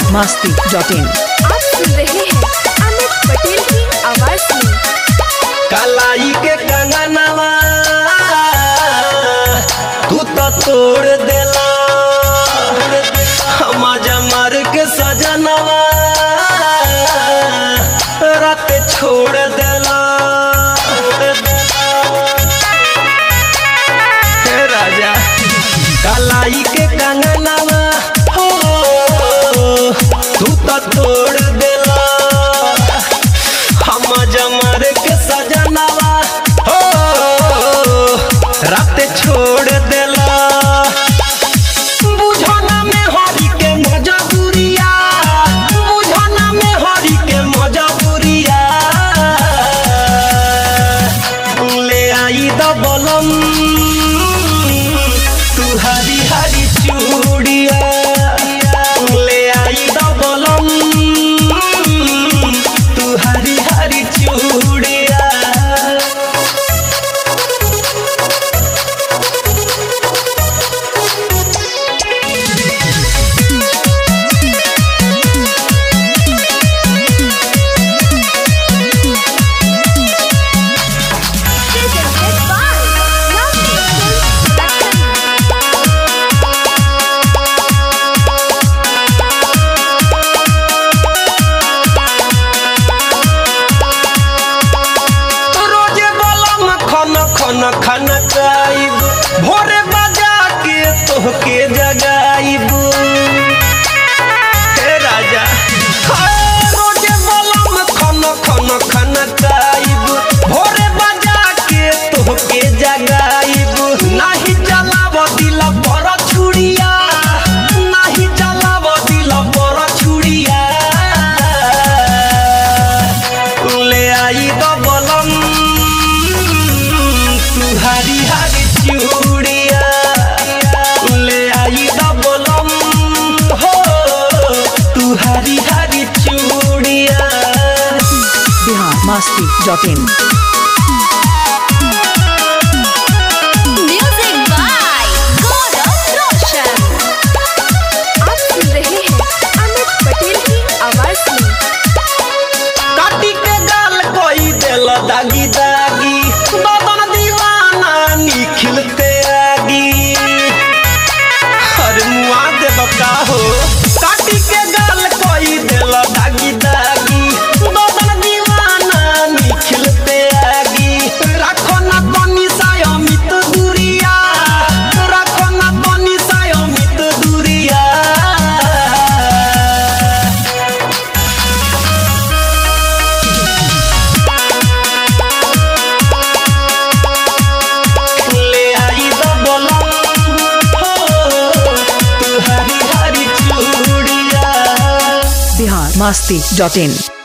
मस्ती dot इन आप सुन रहे हैं अमित पटेल की आवाज में कलाई के कंगनवा तू तो तोड़ देला हम जमर के सजनवा रात छोड़ देला हे राजा कलाई के कंगनवा हो तू तो तोड़ देला हम जमर के सजनवा हो रात छोड़ देला बुझना में हरी के मजबूरिया बुझना में हरी के मजबूरिया ले आई द बलम तू हरी हरी चूड़िया ले आई द बलम तू हरी हरी चूड़िया presented by Love Films रोजे बलम खन खन खन काइब भोरे बजा के तोहके जगाइब हे राजा हाय, रोजे बलम खन खन खन काइब भोरे बजा के तोहके जगाइब नाही चलाव दिल पर छुड़िया नाही चलाव दिल पर छुड़िया ले आई तो बलम तू हरी हरी चूड़िया ले आई तो बलम हो तू हरी हरी चूड़िया Bihar Masti dot in Music by Gaurav Roshan. आप सुन रहे हैं अमित पटेल की आवाज में काटी के गाल कोई दिल दागी दागी बदन दीवाना निखिलते आगी हर मुआ दे बका हो काटी के गाल कोई दिल दागी दागी बदन दीवाना निखिलते आगी राखो ना कोनी साय अमित दूरिया राखो ना कोनी साय अमित दूरिया ले आई द बलम हो तू हरी हरी चूड़िया बिहार मस्ती डॉट इन